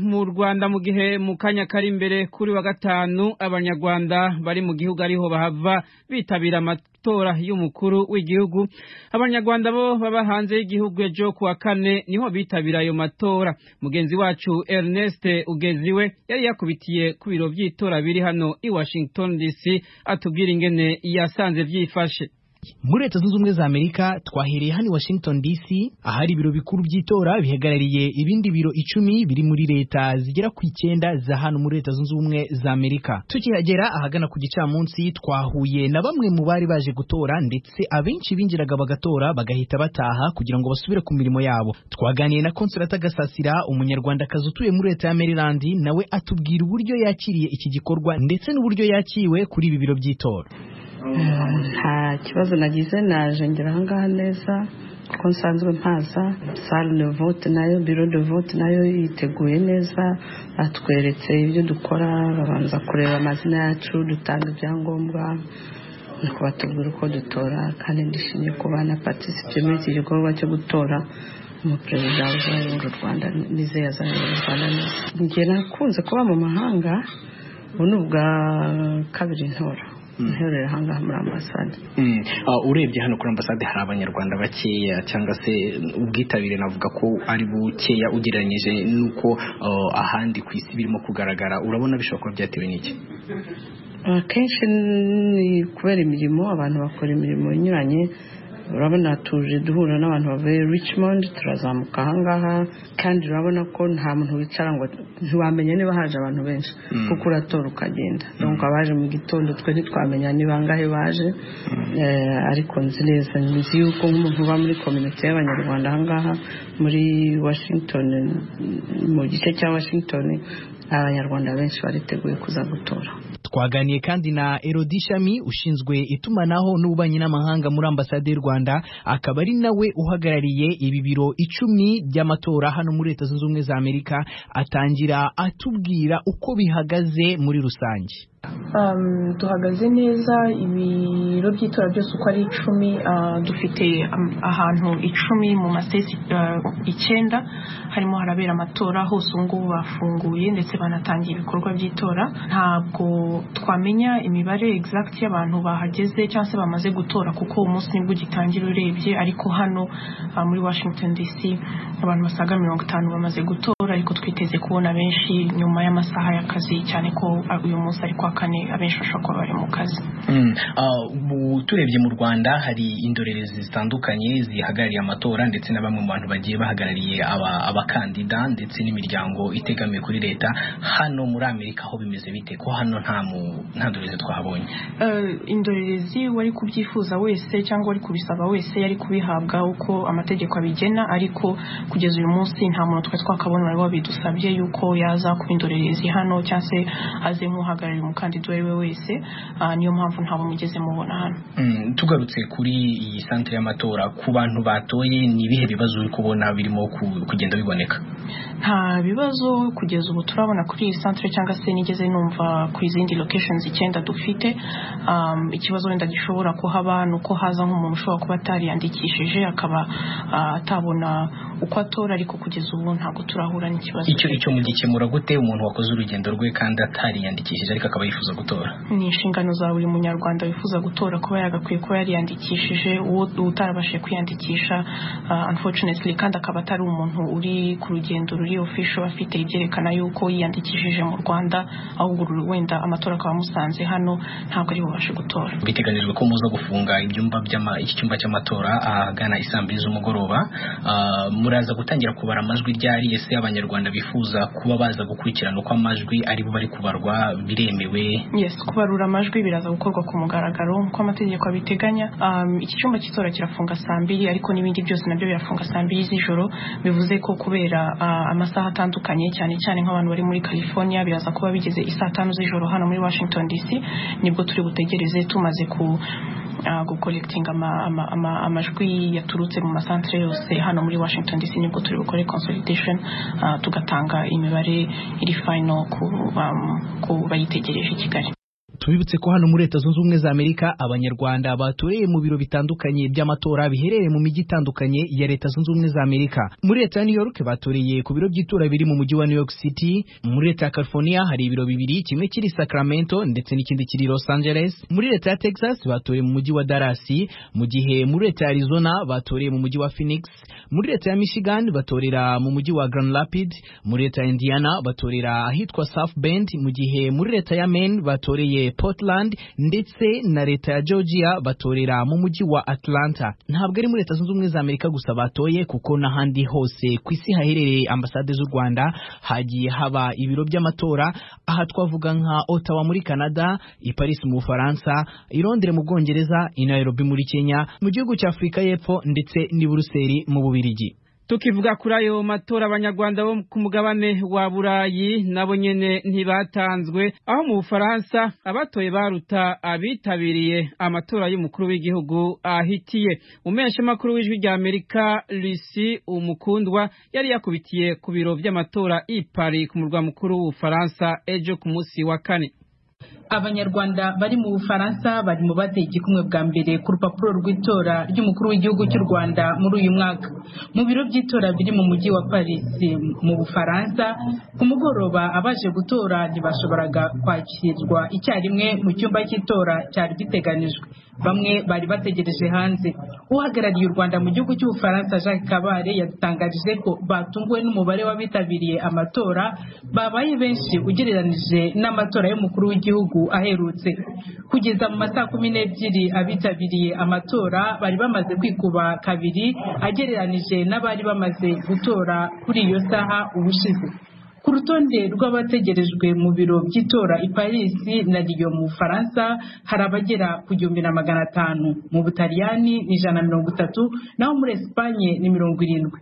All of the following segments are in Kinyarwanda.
mu rwanda mu gihe mu kanya kari imbere kuri wa gatanu abanyarwanda bari mu gihugu ariho bahava bitabira amatora y'umukuru w'igihugu abanyarwanda bo baba hanze y'igihugu ejo ku wa kane niho bitabira ayo matora mugenzi wacu Ernest Ugeziwe yari yakubitiye ku biro by'itora biri hano i Washington DC atubwira ingene yasanze byifashe muri leta zunze ubumwe za amerika twahereye hano i washington dc ahari ibiro bikuru by'itora bihagarariye ibindi biro icumi biri muri leta zigera ku icyenda za hano muri leta zunze ubumwe za amerika tukihagera ahagana ku gicamunsi twahuye na bamwe mu bari baje gutora ndetse abenshi binjiraga bagatora bagahita bataha kugira ngo basubire ku mirimo yabo twaganiye na konsolata gasasira umunyarwandakazi utuye muri leta ya maryland nawe atubwira uburyo yakiriye iki gikorwa ndetse n'uburyo yakiriwe kuri ibi biro by'itora nta kibazo nagize naje ngera ahangaha neza kuko nsanzwe mpaza sale de vote nayo biro de vote nayo yiteguye neza batweretse ibyo dukora babanza kureba amazina yacu dutanga ibyangombwa nuko batubwira uko dutora kandi ndishimye kuba na patisite muri iki gikorwa cyo gutora umuperezida uzayobora u rwanda nizeye azayobora u rwanda neza njye nakunze kuba mu mahanga ubu ni ubwa kabiri ntora nterurira ahangaha muri ambasade urebye hano kuri ambasade hari abanyarwanda bakeya cyangwa se ubwitabire navuga ko ari bukeya ugereranyije n'uko ahandi ku isi birimo kugaragara urabona bishobora kuba byatewe n'iki akenshi ni kubera imirimo abantu bakora imirimo inyuranye urabona tuje duhura n'abantu bavuye richmond turazamuka ahangaha kandi urabona ko nta muntu wicara ngo ntiwamenya niba haje abantu benshi kuko uratora ukagenda nuko abaje mu gitondo twe ntitwamenya niba angahe baje ariko nzi neza nzi yuko nk'umuntu uba muri kominote y'abanyarwanda ahangaha muri washington mu gice cya washington abanyarwanda benshi bariteguye kuza gutora twaganiye kandi na Erodi Shami ushinzwe itumanaho n'ububanyi n'amahanga muri ambasade y'u Rwanda akaba ari nawe uhagarariye ibi biro icumi by'amatora hano muri leta zunze ubumwe za Amerika atangira atubwira uko bihagaze muri rusange duhagaze neza ibiro by'itora byose uko ari icumi dufite ahantu icumi mu masitesi icyenda harimo harabera amatora hose ubu ngubu bafunguye ndetse banatangiye ibikorwa by'itora ntabwo twamenya imibare egizagiti y'abantu bahageze cyangwa se bamaze gutora kuko umunsi nibwo ugitangira urebye ariko hano muri washington dc abantu basaga mirongo itanu bamaze gutora ariko twiteze kubona benshi nyuma y'amasaha y'akazi cyane ko uyu munsi ari kwa kane abenshi bashobora kuba bari mu kazi turebye mu rwanda hari indorerezi zitandukanye zihagarariye amatora ndetse na bamwe mu bantu bagiye bahagarariye abakandida ndetse n'imiryango itegamiye kuri leta hano muri amerika aho bimeze bite ko hano nta ndorerezi twahabonye indorerezi wari kubyifuza wese cyangwa wari kubisaba wese yari kubihabwa uko amategeko abigena ariko kugeza uyu munsi nta muntu twari twakabona wari wabidusabye yuko yaza kuba indorerezi hano cyangwa se aze nk'uhagarariye umukandida uwo ari we wese niyo mpamvu ntabwo mugeze mubona hano tugarutse kuri iyi santire y'amatora ku bantu batoye ni ibihe bibazo uri kubona birimo kugenda biboneka nta bibazo kugeza ubu turabona kuri iyi santire cyangwa se nigeze numva ku izindi lokesheni icyenda dufite ikibazo wenda gishobora kuhaba ni uko haza nk'umuntu ushobora kuba atariyandikishije akaba atabona uko atora ariko kugeza ubu ntabwo turahura n'ikibazo icyo mugikemura gute umuntu wakoze urugendo rwe kandi atariyandikishije ariko akaba yifuza gutora ni inshingano za buri munyarwanda wifuza gutora kuba yagakwiye kuba yariyandikishije uwo utarabashije kwiyandikisha unfortunately kandi akaba atari umuntu uri ku rugendo ruri official afite ibyerekana yuko yiyandikishije mu rwanda ahubwo wenda amatora akaba amusanze hano ntabwo ari bubashe gutora biteganijwe ko muza gufunga ibyumba iki cyumba cy'amatora ahagana isaa mbiri z'umugoroba muraza gutangira kubara amajwi ryari ese abanyarwanda bifuza kuba baza gukurikirana uko amajwi ari bo bari kubarwa biremewe yes kubarura amajwi biraza gukorwa ku mugaragaro nk'uko amategeko abiteganya iki cyumba cy'itora kirafunga saa mbiri ariko n'ibindi byose nabyo birafunga saa mbiri z'ijoro bivuze ko kubera amasaha atandukanye cyane cyane nk'abantu bari muri california biraza kuba bigeze isaa tanu z'ijoro hano muri washington dc nibwo turi butegereze tumaze ku gukorekitinga amajwi yaturutse mu masantire yose hano muri washington dc nibwo turi bukore consolidation tugatanga imibare iri final ku bayitegereje i kigali tubibutse ko hano muri leta zunze ubumwe za amerika abanyarwanda batoreye mu biro bitandukanye by'amatora biherereye mu mijyi itandukanye ya leta zunze ubumwe za amerika muri leta ya new york batoreye ku biro by'itora biri mu mujyi wa new york city muri leta ya california hari ibiro bibiri kimwe kiri i sacramento ndetse n'ikindi kiri i los angeles muri leta ya texas batoreye mu mujyi wa dallas mu gihe muri leta ya arizona batoreye mu mujyi wa phoenix muri leta ya michigan batorera mu mujyi wa grand rapid muri leta ya indiana batorera ahitwa south bend mu gihe muri leta ya maine batoreye portland ndetse na leta ya georgia batorera mu mujyi wa atlanta ntabwo ari muri leta zunze ubumwe za amerika gusa batoye kuko n'ahandi hose ku isi haherereye ambasade z'u rwanda hagiye haba ibiro by'amatora aha twavuga nka ottawa muri canada i paris mu bufaransa i londres mu bwongereza i nairobi muri kenya mu gihugu cya afurika y'epfo ndetse n'i buruseli mu bubirigi tukivuga kuri ayo matora abanyarwanda bo ku mugabane wa burayi nabo nyene ntibatanzwe aho mu bufaransa abatoye baruta abitabiriye amatora y'umukuru w'igihugu ahitiye umeshamakuru w'ijwi rya amerika lucy umukundwa yari yakubitiye ku biro by'amatora i paris ku murwa mukuru w'ubufaransa ejo ku munsi wa kane abanyarwanda bari mu bufaransa bari mu bateye igikumwe bwa mbere ku rupapuro rw'itora ry'umukuru w'igihugu cy'u rwanda muri uyu mwaka mu biro by'itora biri mu mujyi wa paris mu bufaransa ku mugoroba abaje gutora ntibashoboraga kwakirwa icyarimwe mu cyumba cy'itora cyari giteganijwe bamwe bari bategereje hanze uhagarariye u rwanda mu gihugu cy'ubufaransa jacques kabare yadutangarije ko batunguwe n'umubare w'abitabiriye amatora babaye benshi ugereranije n'amatora y'umukuru w'igihugu aherutse kugeza mu masaha kumi n'ebyiri abitabiriye amatora bari bamaze kwikuba kabiri agereranije n'abari bamaze gutora kuri iyo saha ubushize ku rutonde rw'abategerejwe mu biro by'itora i paris na riyo mu bufaransa hari abagera ku gihumbi na magana atanu mu butaliyani ni ijana na mirongo itatu naho muri esipanye ni mirongo irindwi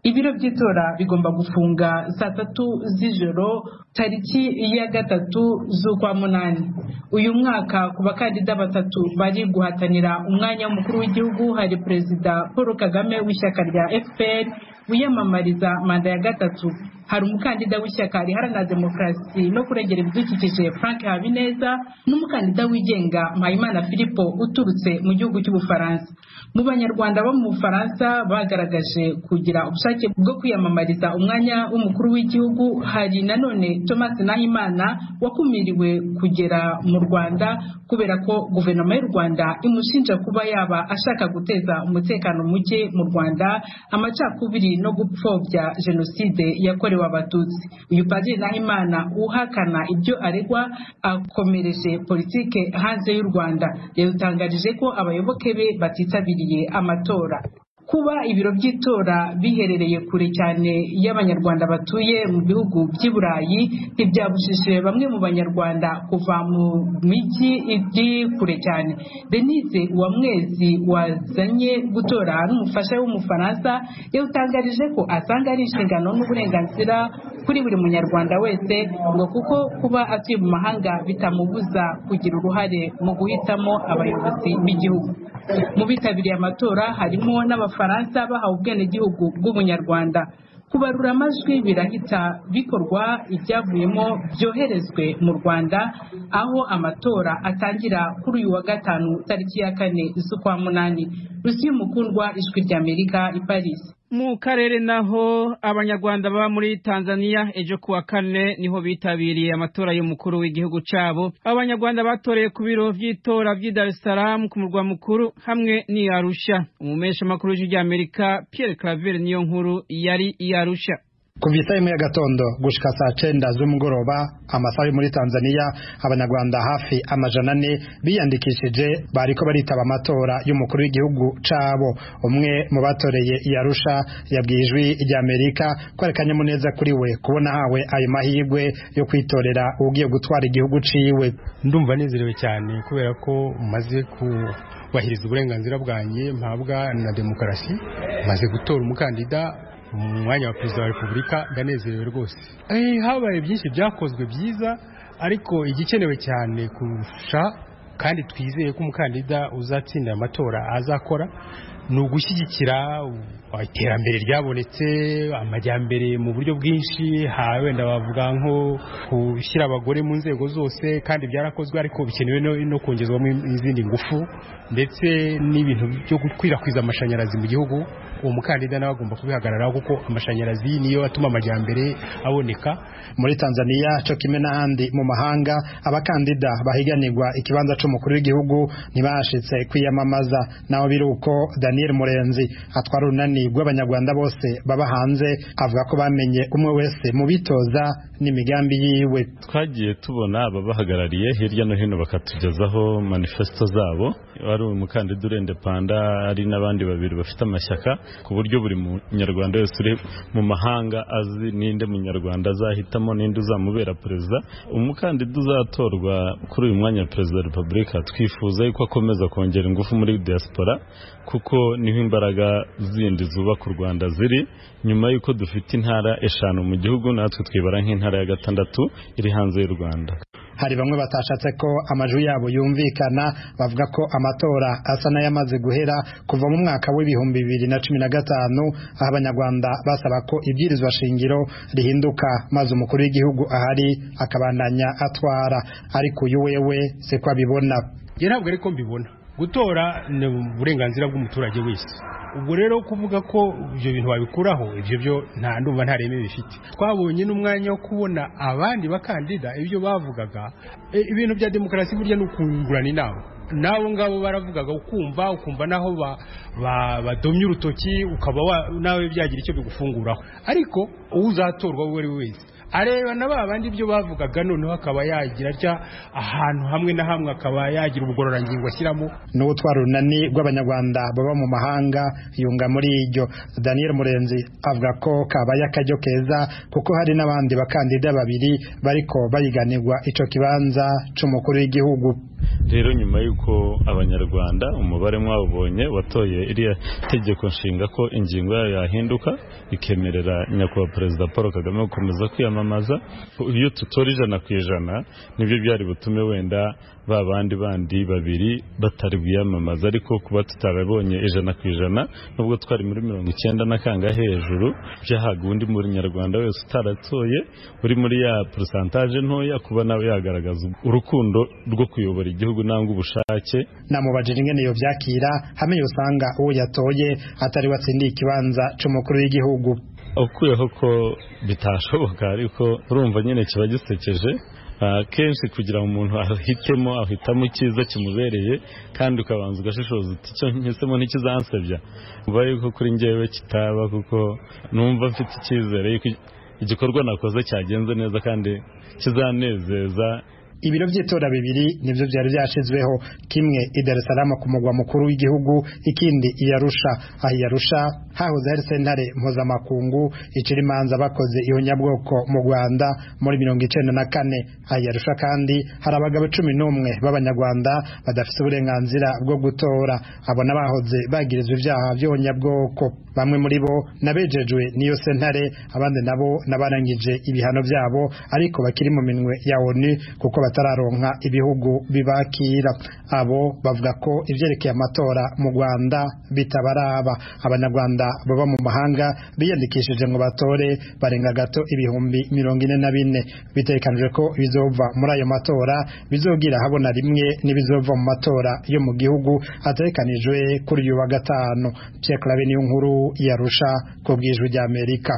ibiro by'itora bigomba gufunga saa tatu z'ijoro tariki ya gatatu z'ukwa munani uyu mwaka ku bakandida batatu bari guhatanira umwanya w'umukuru w'igihugu hari perezida paul kagame w'ishyaka rya fpr wiyamamariza manda ya gatatu hari umukandida w'ishyaka riharanira demokarasi no kurengera ibidukikije frank habineza n'umukandida wigenga mpayimana philipo uturutse mu gihugu cy'ubufaransa mu banyarwanda bo mu bufaransa bagaragaje kugira ubushake bwo kwiyamamariza umwanya w'umukuru w'igihugu hari nanone thomas nahimana wakumiriwe kugera mu rwanda kubera ko guverinoma y'u rwanda imushinja kuba yaba ashaka guteza umutekano muke mu rwanda amacakubiri no gupfobya jenoside yakorewe yakorewe abatutsi uyu padiri nahimana uhakana ibyo aregwa akomereje politike hanze y'u rwanda yadutangarije ko abayoboke be batitabiriye amatora kuba ibiro by'itora biherereye kure cyane y'abanyarwanda batuye mu bihugu by'i burayi ntibyabujije bamwe mu banyarwanda kuva mu mijyi iri kure cyane denise uwamwezi wazanye gutora n'umufasha w'umufaransa yawutangarije ko asanga ari inshingano n'uburenganzira kuri buri munyarwanda wese ngo kuko kuba atuye mu mahanga bitamubuza kugira uruhare mu guhitamo abayobozi b'igihugu mu bitabiriye amatora harimo n'abafaransa bahawe ubwenegihugu bw'ubunyarwanda kubarura amajwi birahita bikorwa ibyavuyemo byoherezwe mu rwanda aho amatora atangira kuri uyu wa gatanu tariki ya kane z'ukwa munani rusi y'umukundwa ijwi ry'amerika i paris mu karere naho abanyarwanda baba muri tanzania ejo kuwa kane niho bitabiriye amatora y'umukuru w'igihugu cyabo abanyarwanda batoreye ku biro by'itora by'i dar es salaam ku murwa mukuru hamwe n'i arusha umumeshamakuru w'ijwi ry'amerika pierre claver niyo nkuru yari i arusha kuva isaha imwe y'agatondo gushika saa cenda z'umugoroba amasaha yo muri tanzania abanyarwanda hafi amajana ane biyandikishije bariko baritaba amatora y'umukuru w'igihugu cabo umwe mu batoreye yarusha yabwiye ijwi ry'amerika ko ari akanyamuneza kuri we kubona hawe ayo mahirwe yo kwitorera ugiye gutwara igihugu ciwe ndumva nezerewe cyane kubera ko maze ku bahiriza uburenganzira bwanjye mpabwa na demokarasi maze gutora umukandida mu mwanya wa perezida wa repubulika ndanezerewe rwose habaye byinshi byakozwe byiza ariko igikenewe cyane kurusha kandi twizeye ko umukandida uzatsinda amatora azakora ni ugushyigikira iterambere ryabonetse amajyambere mu buryo bwinshi ha wenda bavuga nko gushyira abagore mu nzego zose kandi byarakozwe ariko bikenewe no, no kongezwamo izindi ngufu ndetse n'ibintu byo gukwirakwiza amashanyarazi mu gihugu uwo mukandida nawe agomba kubihagararaho kuko amashanyarazi niyo atuma amajyambere aboneka muri tanzania cyo kimwe n'ahandi mu mahanga abakandida bahiganirwa ikibanza cy'umukuru w'igihugu ntibashitse kwiyamamaza naho biri uko daniel murenzi atwara urunani rw'abanyarwanda bose baba hanze avuga ko bamenye umwe wese mu bitoza n'imigambi yiwe twagiye tubona ababahagarariye hirya no hino bakatugezaho manifesito zabo ari umukandida urende panda ari n'abandi babiri bafite amashyaka ku buryo buri munyarwanda wese uri mu mahanga azi n'inde munyarwanda azahitamo n'inde uzamubera perezida umukandida uzatorwa kuri uyu mwanya wa perezida wa repubulika twifuza yuko akomeza kongera ingufu muri diaspora kuko niho imbaraga zindi zubaka u rwanda ziri nyuma y'uko dufite intara eshanu mu gihugu natwe twibara nk'intara ya gatandatu iri hanze y'u rwanda hari bamwe batashatse ko amajwi yabo yumvikana bavuga ko amatora asa n'ayamaze guhera kuva mu mwaka w'ibihumbi bibiri na cumi na gatanu aho abanyarwanda basaba ko ibyirizwa shingiro rihinduka maze umukuru w'igihugu ahari akabandanya atwara ariko uyu wewe se ko abibona njye ntabwo ariko mbibona gutora ni uburenganzira bw'umuturage wese ubwo rero kuvuga ko ibyo bintu wabikuraho ibyo byo nta ndumva nta reme bifite twabonye n'umwanya wo kubona abandi bakandida ibyo bavugaga ibintu bya demokarasi burya ni ukungurana inama n'abo ngabo baravugaga ukumva ukumva naho badomye urutoki ukaba nawe byagira icyo bigufunguraho ariko uwo uzatorwa uwo ari we wese areba na ba bandi ibyo bavugaga noneho akaba yagira atya ahantu hamwe na hamwe akaba yagira ubugororangingo ashyiramo n'ubutwara urunani rw'abanyarwanda baba mu mahanga yunga muri iryo daniel murenzi avuga ko kabaye akajyo keza kuko hari n'abandi bakandida babiri bariko bayiganirwa ico kibanza c'umukuru w'igihugu rero nyuma y'uko abanyarwanda umubare mwabonye watoye iriya tegeko nshinga ko ingingo yayo yahinduka ikemerera nyakubahwa perezida paul kagame gukomeza kwiyamamaza iyo tutora ijana ku ijana nibyo byari butume wenda ba bandi bandi babiri batari bwiyamamaza ariko kuba tutarabonye ijana ku ijana nubwo twari muri mirongo icyenda na kanga hejuru byahaga undi munyarwanda wese utaratoye uri muri ya porosantaje ntoya kuba nawe yagaragaza urukundo rwo kuyobora igihugu nangwa ubushake namubajije ingene iyo byakira hamenye usanga uwo yatoye atari watsindiye ikibanza c'umukuru w'igihugu ukuyeho ko bitashoboka ariko urumva nyine kiba gisekeje kenshi kugira ngo umuntu ahitemo ahitamo icyiza kimubereye kandi ukabanza ugashishoza uti icyo nhisemo ntikizansebya uba yuko kuri ngewe kitaba kuko numva mfite icyizere yuko igikorwa nakoze cyagenze neza kandi kizanezeza ibiro by'itora bibiri nibyo byari byashyizweho kimwe i Dar es Salaam ku mugwa mukuru w'igihugu ikindi i Arusha aho i Arusha hahoze hari sentare mpuzamakungu icira imanza bakoze ihunyabwoko mu Rwanda muri mirongo icenda na kane aho i Arusha kandi hari abagabo cumi n'umwe b'abanyarwanda badafite uburenganzira bwo gutora abona bahoze bagirizwa ibyaha by'ubunyabwoko bamwe muri bo nabejejwe n'iyo sentare abandi nabo nabarangije ibihano byabo ariko bakiri mu minwe ya ONU kuko batararonka ibihugu bibakira abo bavuga ko ibyerekeye amatora mu Rwanda bitabaraba abanyarwanda baba mu mahanga biyandikishije ngo batore barenga gato ibihumbi mirongo ine na bine bitekanijwe ko bizova muri ayo matora bizogira habona rimwe n'ibizova mu matora yo mu gihugu atekanijwe kuri uyu wa gatanu Pierre Claver nkuru yarusha ku bwijwi ry'Amerika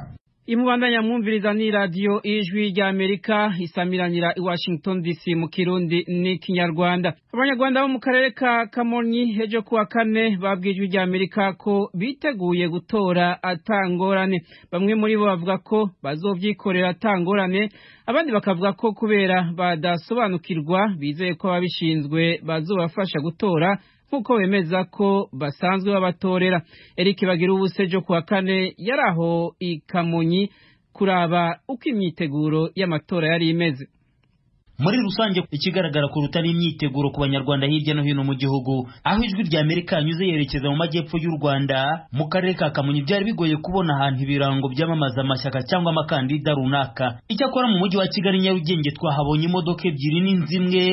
imubandanya mwumviriza ni radiyo ijwi ry'amerika isamiranira i washington dc mu kirundi n'ikinyarwanda abanyarwanda bo mu karere ka kamonyi ejo kuwa kane babwiye ijwi ry'amerika ko biteguye gutora atangorane bamwe muri bo bavuga ko bazovyikorera atangorane abandi bakavuga ko kubera badasobanukirwa bizeye ko ababishinzwe bazobafasha gutora nk'uko bemeza ko basanzwe babatorera eric bagira ubusejo kuwa kane yari aho i kamonyi kuraba uko imyiteguro y'amatora yari imeze muri rusange ikigaragara kuruta ni imyiteguro ku banyarwanda hirya no hino mu gihugu aho ijwi rya amerika yanyuze yerekeza mu majyepfo y'u rwanda mu karere ka kamonyi byari bigoye kubona ahantu ibirango byamamaza amashyaka cyangwa amakandida runaka icyakora mu mujyi wa kigali nyarugenge twahabonye imodoka ebyiri n'inzu imwe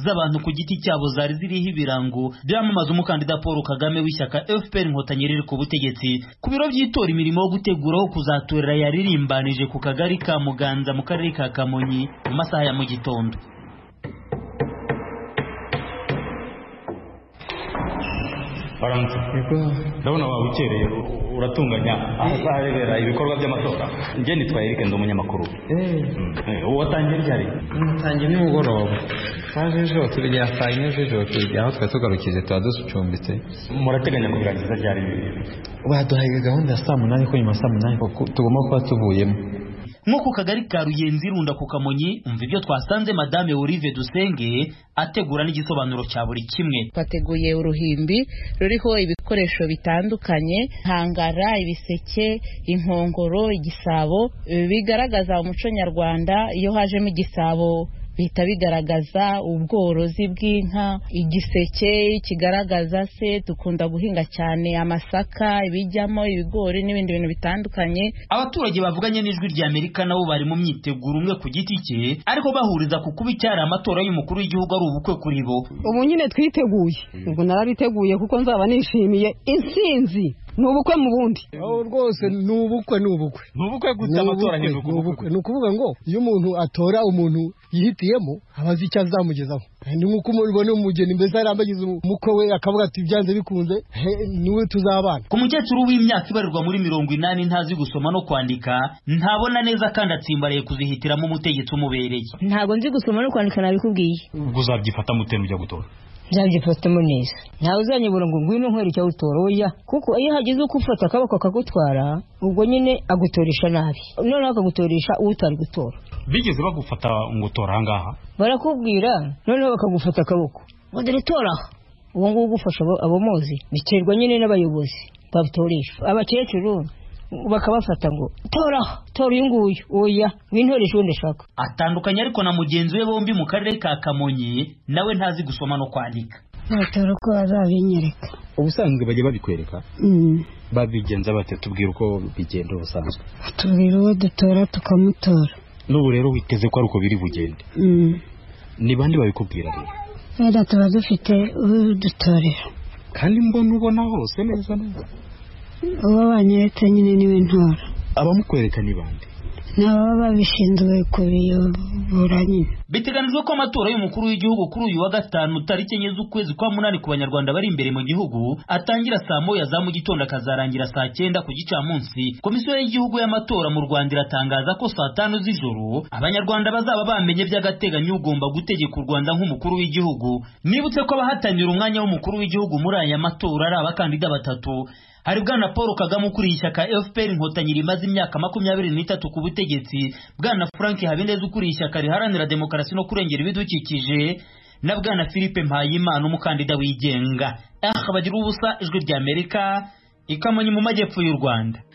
z'abantu ku giti cyabo zari ziriho ibirango byamamaza umukandida Paul Kagame w'ishyaka FPR inkotanyi riri ku butegetsi ku biro by'itora imirimo yo guteguraho kuzatorera yaririmbanije ku kagari ka Muganza mu karere ka Kamonyi mu masaha ya mu gitondo baramutse ndabona waba ukereye uratunganya ahazahabera ibikorwa by'amatora njye nitwa Eric ndi umunyamakuru uwo watangiye ryari ntangiye nimugoroba twaje ejo tugera saa yine z'ijoro tujya aho twari tugarukije tuba ducumbitse murateganya kubirangiza ryari baduhaye gahunda ya saa munani ko nyuma ya saa munani ko tugomba kuba tuvuyemo nko ku kagari ka ruyenzi runda ku kamonyi umva ibyo twasanze madame olive dusenge ategura n'igisobanuro cya buri kimwe twateguye uruhimbi ruriho ibikoresho bitandukanye hangara ibiseke inkongoro igisabo bigaragaza umuco nyarwanda iyo hajemo igisabo bihita bigaragaza ubworozi bw'inka igiseke kigaragaza se dukunda guhinga cyane amasaka ibijyamo ibigori n'ibindi bintu bitandukanye abaturage bavuganye n'ijwi rya amerika nabo bari mu myiteguro umwe ku giti cye ariko bahuriza ku kuba icyari amatora y'umukuru w'igihugu ari ubukwe kuri bo ubu nyine twiteguye ubwo narabiteguye kuko nzaba nishimiye intsinzi ni ubukwe mu bundi rwose ni ubukwe ni ubukwe ni ubukwe gusa amatora ni ubukwe ni ukuvuga ngo iyo umuntu atora umuntu yihitiyemo aba azi icyo azamugezaho ni nk'uko umubona umugeni mbese yari ambagize umukwe we akavuga ati byanze bikunze niwe tuzabana ku mukecuru w'imyaka ibarirwa muri mirongo inani ntazi gusoma no kwandika ntabona neza kandi atsimbaraye kuzihitiramo umutegetsi umubereye ntabwo nzi gusoma no kwandika nabikubwiye ubwo uzabyifatamo ute n'ujya gutora nzabyifatamo neza ntawe uzanyibura ngo ngwino nkwere icyo awutora oya kuko iyo hagize uko ufata akaboko akagutwara ubwo nyine agutoresha nabi noneho akagutoresha uwo utari gutora bigeze bagufata ngo utora ahangaha barakubwira noneho bakagufata akaboko ngo dore toraho uwo nguwo ugufasha abo muzi biterwa nyine n'abayobozi babutoresha abakecuru bakabafata ngo tora tora uyu nguyu oya wintoresha ubundi ashaka atandukanye ariko na mugenzi we bombi mu karere ka kamonyi nawe ntazi gusoma no kwandika natora uko bazabinyereka ubusanzwe bajya babikwereka babigenza bate tubwira uko bigenda ubusanzwe tubwira uwo dutora tukamutora n'ubu rero witeze ko ari uko biri bugende ni bande babikubwira rero wenda tuba dufite udutorera kandi mbona ubona hose neza neza uwo banyeretse nyine niwe ntora abamukwereka ni bande ni ababa babishinzwe kubiyobora nyine biteganijwe ko amatora y'umukuru w'igihugu kuri uyu wa gatanu tariki enye z'ukwezi kwa munani ku banyarwanda bari imbere mu gihugu atangira saa moya za mu gitondo akazarangira saa cyenda ku gicamunsi komisiyo y'igihugu y'amatora mu rwanda iratangaza ko saa tanu z'ijoro abanyarwanda bazaba bamenye by'agateganyo ugomba gutegeka u rwanda nk'umukuru w'igihugu nibutse ko abahatanira umwanya w'umukuru w'igihugu muri aya matora ari abakandida batatu hari bwana paul kagame ukuriye ishyaka fpr inkotanyi rimaze imyaka makumyabiri n'itatu ku butegetsi bwana frank habineza ukuriye ishyaka riharanira demokarasi no kurengera ibidukikije na bwana philippe mpayimana umukandida wigenga aha bagira ubusa ijwi ry'amerika ikamonyi mu majyepfo y'u rwanda